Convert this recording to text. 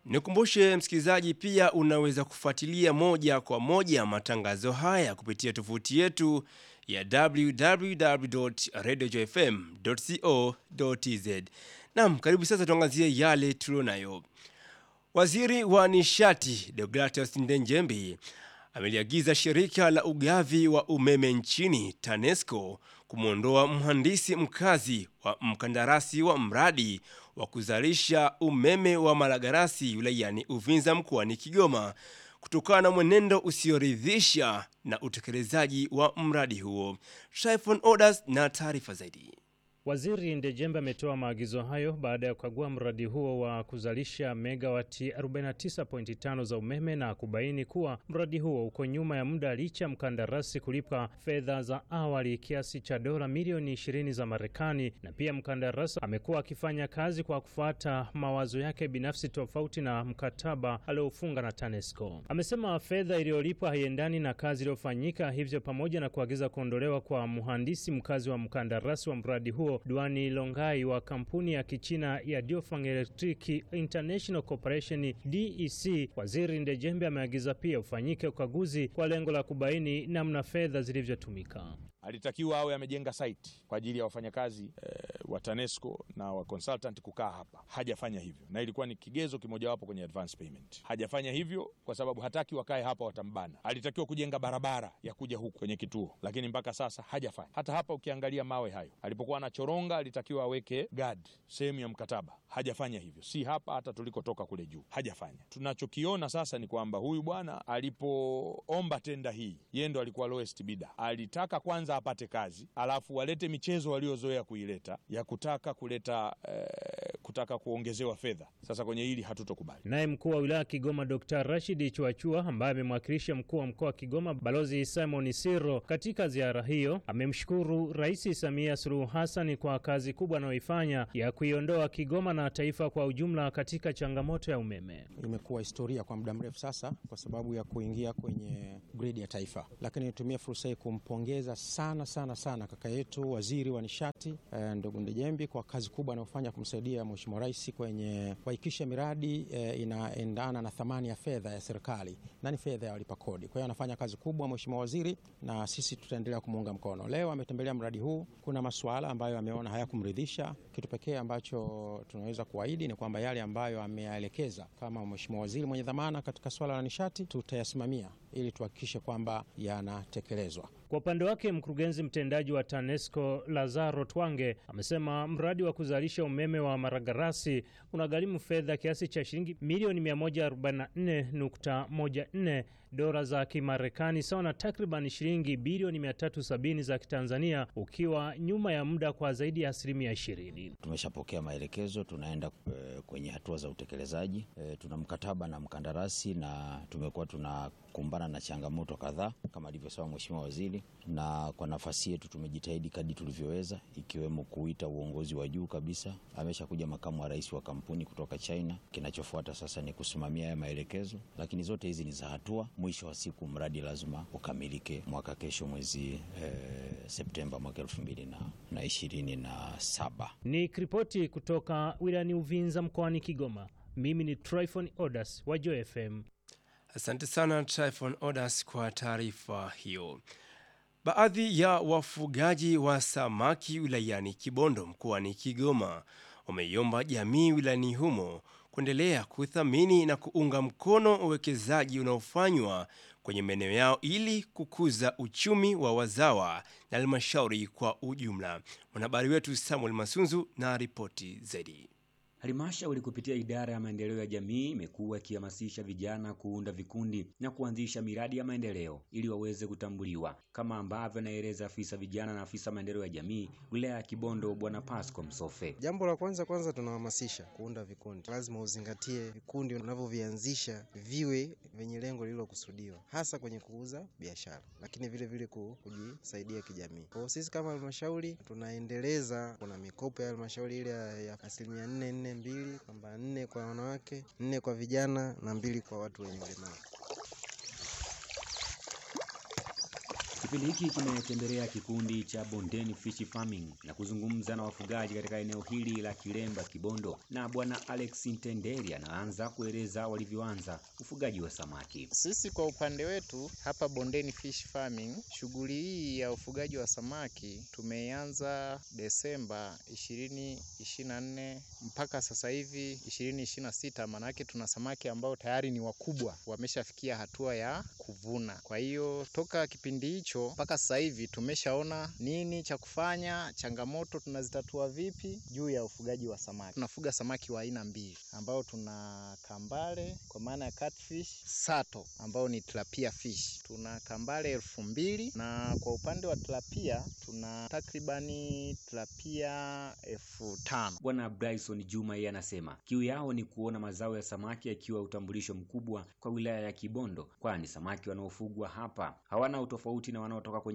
Nikumbushe msikilizaji, pia unaweza kufuatilia moja kwa moja matangazo haya kupitia tovuti yetu ya www.radiojfm.co.tz. Naam, karibu sasa tuangazie yale tulionayo. Waziri wa nishati Deogratias Ndenjembi ameliagiza shirika la ugavi wa umeme nchini TANESCO kumwondoa mhandisi mkazi wa mkandarasi wa mradi wa kuzalisha umeme wa Malagarasi wilayani Uvinza mkoani Kigoma kutokana na mwenendo usioridhisha na utekelezaji wa mradi huo. Tryphon Orders na taarifa zaidi. Waziri Ndejembe ametoa maagizo hayo baada ya kukagua mradi huo wa kuzalisha megawati 49.5 za umeme na kubaini kuwa mradi huo uko nyuma ya muda licha ya mkandarasi kulipa fedha za awali kiasi cha dola milioni 20 za Marekani, na pia mkandarasi amekuwa akifanya kazi kwa kufuata mawazo yake binafsi tofauti na mkataba aliofunga na TANESCO. Amesema fedha iliyolipwa haiendani na kazi iliyofanyika, hivyo pamoja na kuagiza kuondolewa kwa mhandisi mkazi wa mkandarasi wa mradi huo Duani Longai wa kampuni ya Kichina ya Diofang Electric International Corporation DEC, Waziri Ndejembe ameagiza pia ufanyike ukaguzi kwa lengo la kubaini namna fedha zilivyotumika. Alitakiwa awe amejenga site kwa ajili ya wafanyakazi e, wa TANESCO na wa consultant kukaa hapa. Hajafanya hivyo, na ilikuwa ni kigezo kimojawapo kwenye advance payment. Hajafanya hivyo kwa sababu hataki wakae hapa, watambana. Alitakiwa kujenga barabara ya kuja huku kwenye kituo, lakini mpaka sasa hajafanya. Hata hapa ukiangalia mawe hayo, alipokuwa anachoronga alitakiwa aweke guard sehemu ya mkataba. Hajafanya hivyo, si hapa, hata tulikotoka kule juu hajafanya. Tunachokiona sasa ni kwamba huyu bwana alipoomba tenda hii, yeye ndo alikuwa lowest bidder. Alitaka kwanza apate kazi alafu walete michezo waliozoea kuileta ya kutaka kuleta eh, kutaka kuongezewa fedha. Sasa kwenye hili hatutokubali. Naye mkuu wa wilaya Kigoma Dr. Rashid Chwachua ambaye amemwakilisha mkuu wa mkoa wa Kigoma Balozi Simon Siro katika ziara hiyo amemshukuru Rais Samia Suluhu Hassan kwa kazi kubwa anayoifanya ya kuiondoa Kigoma na taifa kwa ujumla katika changamoto ya umeme. Imekuwa historia kwa muda mrefu sasa kwa sababu ya kuingia kwenye gridi ya taifa, lakini nitumie fursa hii kumpongeza sana sana sana kaka yetu waziri wa nishati eh, ndugu Ndejembi kwa kazi kubwa anayofanya kumsaidia Mheshimiwa Rais kwenye kuhakikisha miradi eh, inaendana na thamani ya fedha ya serikali na ni fedha ya walipa kodi. Kwa hiyo anafanya kazi kubwa Mheshimiwa waziri, na sisi tutaendelea kumuunga mkono. Leo ametembelea mradi huu, kuna masuala ambayo ameona hayakumridhisha. Kitu pekee ambacho tunaweza kuahidi ni kwamba yale ambayo ameyaelekeza kama Mheshimiwa waziri mwenye dhamana katika swala la nishati tutayasimamia ili tuhakikishe kwamba yanatekelezwa. Kwa upande wake mkurugenzi mtendaji wa TANESCO Lazaro Twange amesema mradi wa kuzalisha umeme wa Maragarasi unagharimu fedha kiasi cha shilingi milioni 144.14 dola za Kimarekani sawa na takriban shilingi bilioni 370 za Kitanzania, ukiwa nyuma ya muda kwa zaidi ya asilimia 20. Tumeshapokea maelekezo, tunaenda e, kwenye hatua za utekelezaji. E, tuna mkataba na mkandarasi na tumekuwa tunakumbana na changamoto kadhaa kama alivyosema Mheshimiwa Waziri, na kwa nafasi yetu tumejitahidi kadri tulivyoweza, ikiwemo kuita uongozi wa juu kabisa. Ameshakuja makamu wa rais wa kampuni kutoka China. Kinachofuata sasa ni kusimamia haya maelekezo, lakini zote hizi ni za hatua. Mwisho wa siku mradi lazima ukamilike mwaka kesho mwezi e, Septemba mwaka elfu mbili na ishirini na saba. Ni ripoti kutoka wilayani Uvinza mkoani Kigoma. Mimi ni Tryphon Odas wa Joy FM. Asante sana Tryphon Odas kwa taarifa hiyo. Baadhi ya wafugaji wa samaki wilayani Kibondo mkoani Kigoma wameiomba jamii wilayani humo kuendelea kuthamini na kuunga mkono uwekezaji unaofanywa kwenye maeneo yao ili kukuza uchumi wa wazawa na halmashauri kwa ujumla. Mwanahabari wetu Samuel Masunzu na ripoti zaidi. Halmashauri kupitia idara ya maendeleo ya jamii imekuwa ikihamasisha vijana kuunda vikundi na kuanzisha miradi ya maendeleo ili waweze kutambuliwa, kama ambavyo anaeleza afisa vijana na afisa maendeleo ya jamii wilaya ya Kibondo, Bwana Pasco Msofe. Jambo la kwanza kwanza, tunahamasisha kuunda vikundi. Lazima uzingatie vikundi unavyovianzisha viwe vyenye lengo lililokusudiwa, hasa kwenye kuuza biashara, lakini vile vile kujisaidia kijamii. Kwa sisi kama halmashauri tunaendeleza, kuna mikopo ya halmashauri ile ya asilimia nne nne mbili kwamba nne kwa wanawake, nne kwa vijana na mbili kwa watu wenye ulemavu. Kipindi hiki kimetembelea kikundi cha Bondeni Fish Farming na kuzungumza na wafugaji katika eneo hili la Kilemba Kibondo, na bwana Alex Ntenderi anaanza kueleza walivyoanza ufugaji wa samaki. Sisi kwa upande wetu hapa Bondeni Fish Farming, shughuli hii ya ufugaji wa samaki tumeianza Desemba 2024 mpaka sasa hivi 2026, maanake tuna samaki ambao tayari ni wakubwa, wameshafikia hatua ya kuvuna. Kwa hiyo toka kipindi hicho mpaka sasa hivi tumeshaona nini cha kufanya, changamoto tunazitatua vipi juu ya ufugaji wa samaki. Tunafuga samaki wa aina mbili ambao tuna kambale kwa maana ya catfish, sato ambao ni tilapia fish. Tuna kambale elfu mbili na kwa upande wa tilapia tuna takribani tilapia elfu tano. Bwana Bryson Juma yeye anasema kiu yao ni kuona mazao ya samaki yakiwa utambulisho mkubwa kwa wilaya ya Kibondo, kwani samaki wanaofugwa hapa hawana utofauti na wanaotoka kwenye